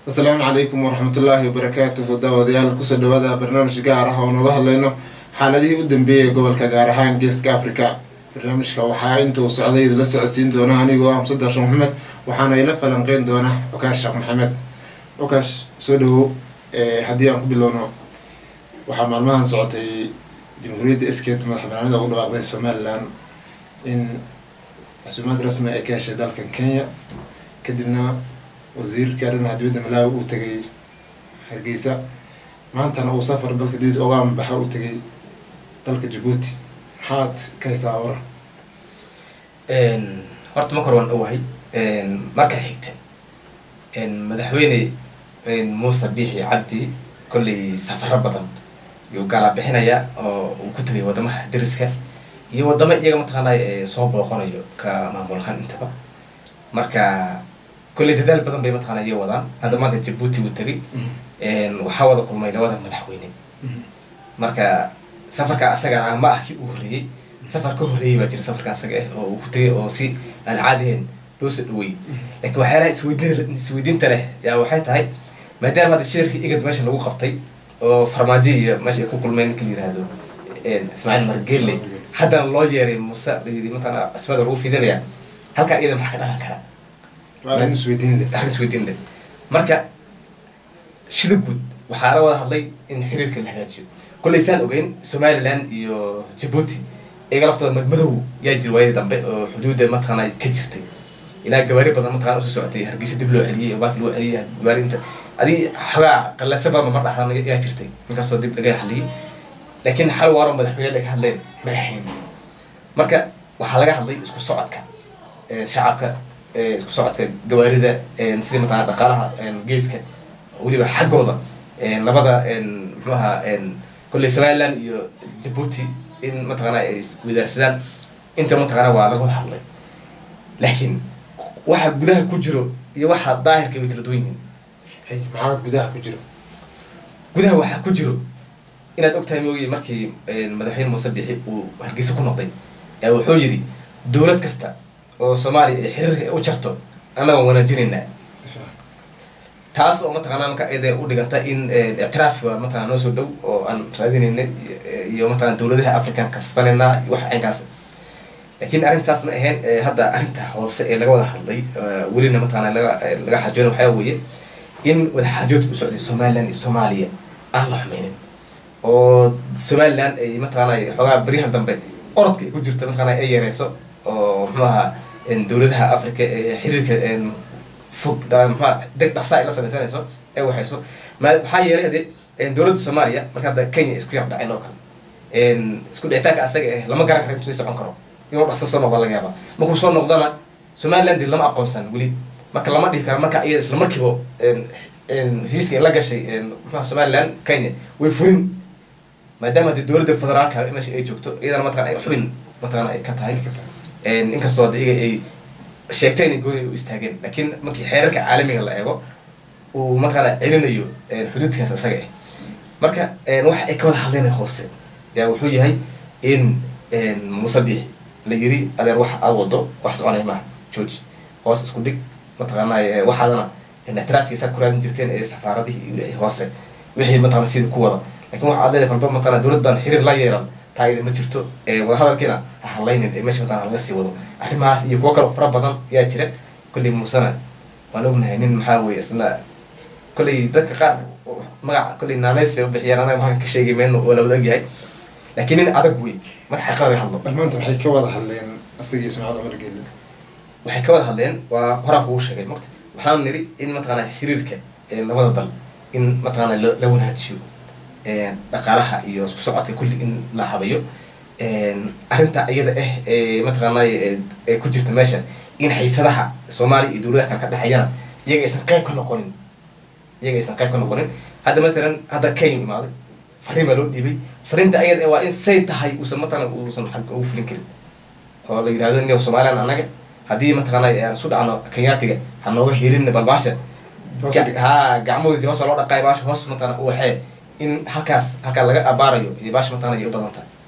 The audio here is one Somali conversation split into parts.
asalaamu calaykum waraxmatullaahi wabarakaatuhu daawadayaal kusoo dhawaada barnaamij gaar ah oo nooga hadlayno xaaladihii u dambeeyay gobolka gaar ahaan geeska africa barnaamijka waxaa intuu socday idinla socodsiin doona anigoo ah musadar sheekh maxamed waxaana ila falanqeyn doona cukaash sheekh maxamed cukaash soo dhawow haddii aan ku bilowno waxaa maalmahan socotay jamhuuriyadda iskeed madax banaanida ugu dhawaaqday somalilan in casuumaad rasmi ay ka heshay dalkan kenya kadibna wasiirka arrimaha dibadda malaawi uu tegay hargeysa maantana uu safar dalka dibis oga amabaxa u tegay dalka jabuuti maxaad ka haysaa waran horta marka hore waan owahay marka xigta madaxweyne muuse biixi cabdi kolley safaro badan yuu gaala bixinaya oo uu ku tegay wadamaha dariska iyo wadamo iyaga mataqaanay soo booqanayo ka maamulahaan intaba marka kolley dadaal badan bay mataqana iya wadaan hadda maanta jabuuti uu tegay waxaa wada kulmay labada madaxweyne marka safarka asaga ah ma ah kii uu horreeyey safar ka horreeyey baa jira safarka asaga ah oo uu ku tegay oo si aan caadiheen loo soo dhaweeyey laakiin waxyaalaha isweydiin isweydiinta leh yaa waxay tahay maadaama hadda shirkii igad meesha lagu qabtay oo farmaajo iyo meesha ay ku kulmeen ninka la yihahdo ismaaciil margeelle haddana loo yeeray muse la yidhi mataqana asmada lagu fidinaya halkaa iyada maxaa ka dhalan karaa arrin isweydiin leh arrin isweydiin leh marka shida guud waxaa la wada hadlay in xiriirka la hagaajiyo kolley saan ogeyn somaliland iyo jabuuti iyaga laftooda madmadow yaa jira waayadii dambe oo xuduudda mataqaana ka jirtay ilaa gawaari badan mataqana usoo socotay hargeysa dib loo celiyey oo baaki loo celiyey gawaari inta adii xogaa qallasaba mamar dhaxdan yaa jirtay ninkaasoo dib laga hadliyey laakiin hal waaro madaxweyne laga hadleen ma ahayn marka waxaa laga hadlay isku socodka shacabka isku socodka gawaarida sidii mataqana dhaqaalaha geeska weliba xaggooda labada muxuu ahaa kolley somaliland iyo jabuuti in mataqana ay wadaarsadaan inta mataqana waa laga wada hadlay laakiin waxa gudaha ku jiro iyo waxa daahirka way kala duwan yihiin hay maxaa gudaha ku jiro gudaha waxaa ku jiro inaad ogtahay moogiye markii madaxweyne muuse bixi uu hargeysa ku noqday ee wuxuu yidhi dowlad kasta oo soomaaliya ay xiriirka u jarto annaga wanaajinaynaa si fiican taas oo mataqana marka iyada u dhiganta in ictiraaf waa mataqana noo soo dhow oo aan raadinayna iyo mataqana dowladaha african kasbanayna iyo wax caynkaas laakiin arrintaas ma ahayn hadda arrinta hoose ee laga wada hadlay welina mataqana laga laga xajoona waxaa weeye in wadaxaajoodka u socday somaliland iyo soomaaliya aan la xumeynin oo somaliland ay mataqana xoogaa baryahan dambe orodka ay ku jirta mataqana ay yareyso oo muxuu ahaa dowladaha africa ee xiriirka fog mxua deg dhaqsa ay la sameysanayso ee waxayso ma maxaa yeelay hadee dowladda soomaaliya marka hadda kenya isku yar dhaceen oo kale isku dhicitaanka asaga eh lama garan karo intuu sii socon karo inuu dhaqso soo noqda laga yaaba markuu soo noqdana somaliland lama aqoonsan weli marka lama dhihi karo marka iyada isla markiiba heshiiska ay la gashay mxua somaliland kenya way furin maadaama hadee dowladda federaalka meesha ay joogto iyadana mataqana ay xubin mataqana ay ka tahay inkastoo de iyaga ay sheegtay inay gooni u istaageen laakiin markii xeerarka caalamiga la eego uu mataqaana celinayo xuduudkaas isaga ah marka waxa ay ka wada hadleen hoose yaa wuxuu yahay in muuse biixi la yiri adeer wax aad wado wax soconay maaha george hoos isku dhig mataqaana waxaadana ictiraafkiisaad ku raadin jirteen ee safaaradihii hoose wixii mataqana sida ku wada lakin waxa aad leedahay kolba mataqana dowlad baan xiriir la yeelan taayada ma jirto wadahadalkiina ha hadlaynin ee meesha mataqana laga sii wado arrimahaas iyo kuwo kaloo fara badan yaa jira kolley muusena waan ognahay nin maxaa weye isna kolley dadka qaar magaca kolley naanays bay u bixiyaan anaga maxaan ka sheegay meen oo la wada ogyahay laakiin nin adag wey marka xaqiiqada laga hadlo bal maanta waxay ka wada hadleen asagii ismaaciil cumar gelle waxay ka wada hadleen waa horaan kugu sheegay maqti waxaan niri in mataqana xiriirka labada dal in mataqana la wanaajiyo dhaqaalaha iyo isku socodka kulli in la habayo arrinta iyada ah ee mataqaanay ee ku jirta meesha in haysadaha soomaaliya iyo dowladaha kale ka dhexeeyana iyaga aysan qayb ka noqonin iyaga aysan qayb ka noqonin hadda matalan hadda kenya imaaday fariin baa loo dhiibay fariinta ayada waa in say tahay uusan mataqana uusan xagga ugu fulin karin oo la yidhahdo in somaliland annaga haddii mataqaana aan isu dhacno kenyaatiga ha nooga helin balbaasha ha gacmahooda hoos baa loo dhaqaay baasha hoos mataqana u waxee in halkaas halkaa laga abaarayo iyo baasha mataqana ay u badan tahay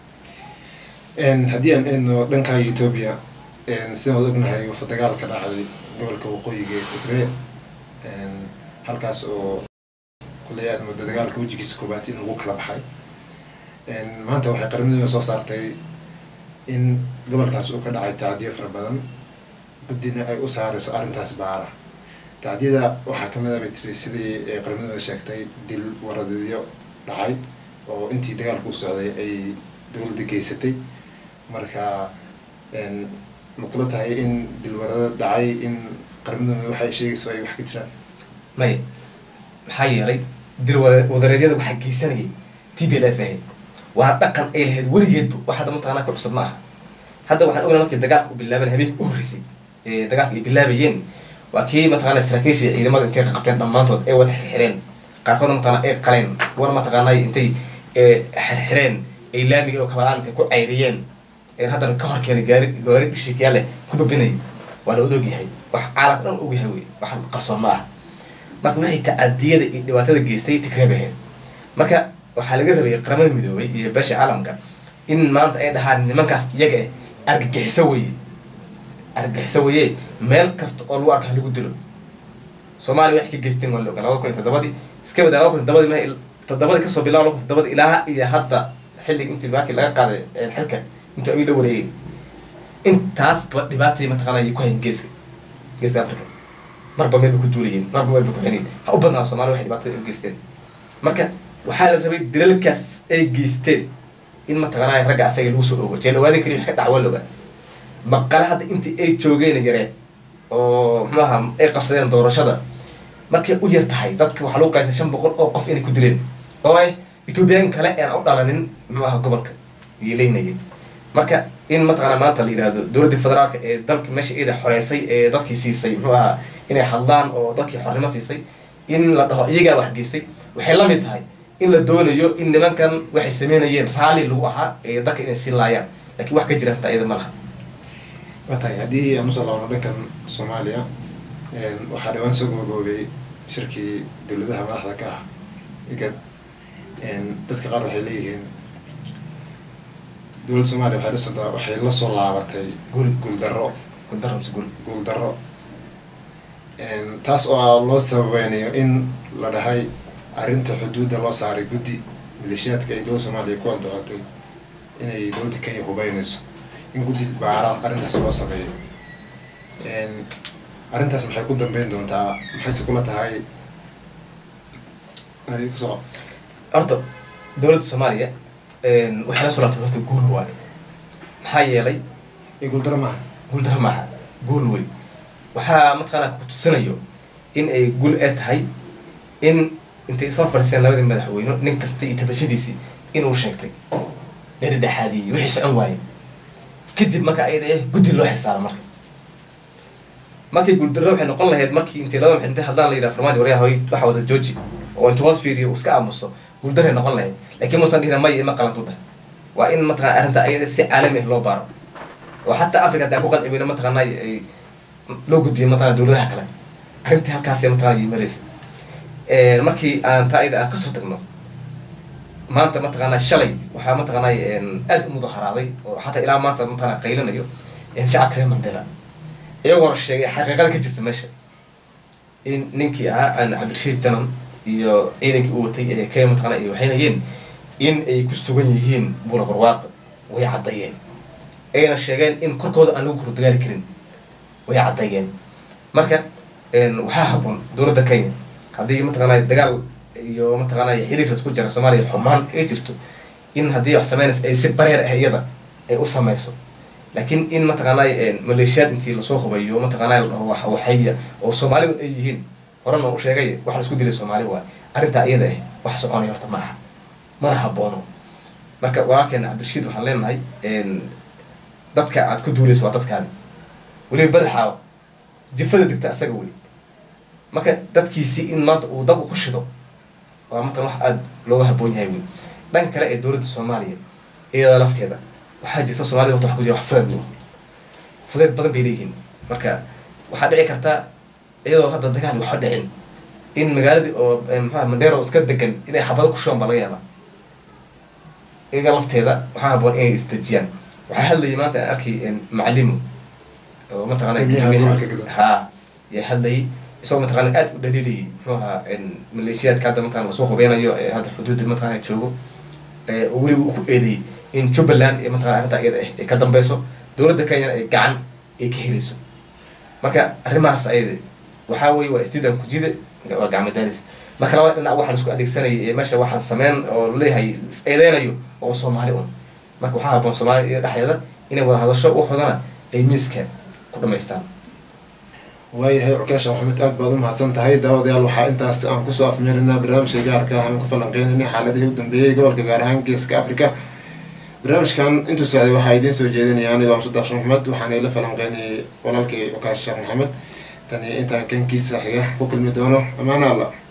haddii aan eedno dhanka ethoobia sidaan wad ognahay wuxuu dagaal ka dhacday gobolka waqooyiga ee tigree halkaas oo kulley aad moodo dagaalka wejigiisa koobaad in lagu kala baxay maanta waxay qaramada soo saartay in gobolkaas uu ka dhacay tacdiyo fara badan guddina ay u saarayso arrintaas baara tacdiyada waxaa kamid a bay tiri sidii qaramada sheegtay dil waradidyo dhacay oo intii dagaalku u socday ay dowladda geysatay marka ma kula tahay in dilwarada dhacay in qaramada waxa ay sheegayso ay wax ka jiraan may maxaa yeelay dil wadareedyada waxaa geysanayay t b l f ahayd waana dhaqan ay lahayd weligeedba wax hadda mataqanaa ka cusub ma aha hadda waxaan ognaa markii dagaalka u bilaaban habeenka u horreysay ee dagaalka ay bilaabayeen waa kii mataqana saraakiisha ciidamada intay ka qabteen dhammaantood ay wada xirxireen qaarkoodna mataqana ay qaleen kuwana mataqaanay intay xirxireen ay laamiga oo kabalaan intay ku cayriyeen haddana ka hor keenay gaari gaari dhishiikyaale ku babinay waa la odog yahay wax caalamka dhan og yahay wey wax qarsoon ma aha marka waxay tacadiyada iyo dhibaatada geystay tigreeb ahayd marka waxaa laga rabay qaramada midoobay iyo beesha caalamka in maanta ay dhahaan nimankaas iyaga ah argagixiso weye argagixiso weye meel kasta oo lagu arka lagu dilo soomaaliya waxay ka geysteen waa la ogaa labada kun iyo toddobadii iska badaa laba kun toddobadii ma toddobadii kasoo bilaa laba kun toddobadii ilaa iyo hadda xilliga intii baakii laga qaaday xilka intuu abiil la wareegay intaasba dhibaatay mataqaana ay ku hayn geeska geeska africa marba meel bay ku duulayeen marba meel bay ku xinayn ha u badnaa somalia waxay dhibaatada u geysteen marka waxaa la rabay dalalkaas ay geysteen in mataqaanaa ragga asaga lagu soo ogo jeel ogaadin kari wax ka dhac waa la ogaa maqale hadda intii ay joogeen yareed oo muxuu aha ay qabsadeen doorashada markay u yar tahay dadka waxaa lagu qaysay shan boqol oo qof inay ku dileen oo ay ethoobiyan kale aan u dhalanin muxuu aha gobolka ayay leynayeen marka in mataqaanaa maanta la yidhaahdo dowladda federaalka ee dalka meesha eeda xoreysay ee dadkii siisay muxuu ahaa inay hadlaan oo dadkii xornimo siisay in la dhaho iyagaa wax geystay waxay la mid tahay in la doonayo in nimankan waxay sameynayeen raalli lagu ahaa ee dadka inay siin laayaan lakiin wax ka jira hataa iyada ma laha waa tahay haddii aan usoo laabno dhankan soomaaliya waxaa dhawaan soo gabagaboobay shirkii dowladaha madaxda ka ah igad dadka qaar waxay leeyihiin dowladda soomaliya waxay lasoo waxay la soo laabatay guul guuldarro guuldaro mise guul guuldarro taas oo loo sababeynayo in la dhahay arrinta xuduudda loo saaray guddi maleeshiyaadka ay dowladda soomaaliya ku andacotay inay dowladda kenya hubeynayso in guddi baara arrintaas loo sameeyo arrintaas maxay ku dambeyn doontaa maxayse kula tahay ay kusoco horta dowladda soomaaliya waxay la soo laabtay horta guul waaye maxaa yeelay iyo guuldarro maaha guuldaro maaha guul wey waxaa mataqaanaa ku tusinayo in ay guul ee tahay in intay soo fadhiiseen labadii madaxweyne nin kasta iyo tabashadiisii inuu sheegtay dhexdhexaadiyey wixii socon waaye kadib marka ayada eh guddi loo xilsaaro marka markii guuldarro waxay noqon lahayd markii intay laba intay hadlaan la yidhaha farmaajo waryaha hoy waxa wada jooji oo inta hoos fiiriyo uu iska aamuso guuldarray noqon lahayd laakiin muusan dhihina maya ima qalantu dhah waa in mataqana arrinta ayada si caalami ah loo baaro oo xataa africa hadda ku qanci weyna mataqaana ay loo gudbiyay mataqana dowladaha kale arrintii halkaasay mataqana yimaraysa markii aan taa ayada aan kasoo tagno maanta mataqaana shalay waxaa mataqaana aad u mudaharaaday oo xataa ilaa maanta mataqana qaylanayo shacabka reer mandela iyagoona sheegay xaqiiqada ka jirta meesha in ninkii ahaa cabdirashiid janan iyo ciidankii u watay ee kenya mataqana ay waxaynayeen in ay ku sugan yihiin buula barwaaq way caddeeyeen ayna sheegeen in korkooda aan lagu kordagaali karin way caddeeyeen marka waxaa haboon dowladda kenya haddii mataqaana dagaal iyo mataqaana xiriir isku jira soomaaliya xumaan ay jirto in haddii wax sameynaysa ay si bareer ah iyada ay u sameyso laakiin in mataqaana maleeshiyaad intii lasoo hubayo mataqaana la dhaho wax waxaya oo soomaalidu ay yihiin horena u sheegay wax la isku dilay soomaali waay arrintaa iyada ah wax soconaya horta ma aha mana haboono marka walaalkeena cabdirashiid waxaan leenahay dadka aad ku duulayso waa dadkaadi weliba badaxaawa jifada degta asaga wey marka dadkiisii in maanta uu dab u ku shido waa matan wax aada looga haboon yahay wey dhanka kale ee dowladda soomaaliya iyada lafteeda waxaa jirta soomaalida horta wax ku jira wax fudeed loo fudeed badan bay leeyihiin marka waxaa dhici karta iyadoo hadda dagaal waxba dhicin in magaaladii oo maxaa mandero iska degan inay xabado ku shubaan baa laga yaabaa iyaga lafteeda waxaa haboon inay isdejiyaan waxaa hadlayay maanta aan arkay macalimu oo mataqaana ha yaa hadlayay isagoo mataqaana aada u dhaliilayay muxuu ahaa maleeshiyaadka hadda mataqana lasoo hubeynayo ee hadda xuduudda mataqana joogo oo weliba uu ku eedeeyey in jubbaland iyo mataqana arrinta iyada ah ay ka dambeyso dowladda kenyana ay gacan ay ka helayso marka arrimahaas ayada waxaa weye waa istidan kujide waa gacmo daalis marka labada dhinac waxaa laisku adeegsanayay ee meesha waxaan sameyn oo laleeyahay is eedeynayo oo soomaali un marka waxaa haboon soomaaliya iyo dhexdeeda inay wada hadasho waxoodana ay miiska ku dhamaystaan waayahay cukeesha maxamed aad baad u mahadsan tahay daawadayaal waxaa intaas aan kusoo afmeerinaa barnaamijka gaarka ah aan ku falanqeynayna xaaladihii u dambeeyey gobolka gaar ahaan geeska africa barnaamijkan intuu socday waxaa idiin soo jeedinaya anigoo amsudaasha maxamed waxaana ila falanqeynayay walaalkay cukaas sheekh maxamed tani intaan kankiisa xiga ku kulmi doono amaana allah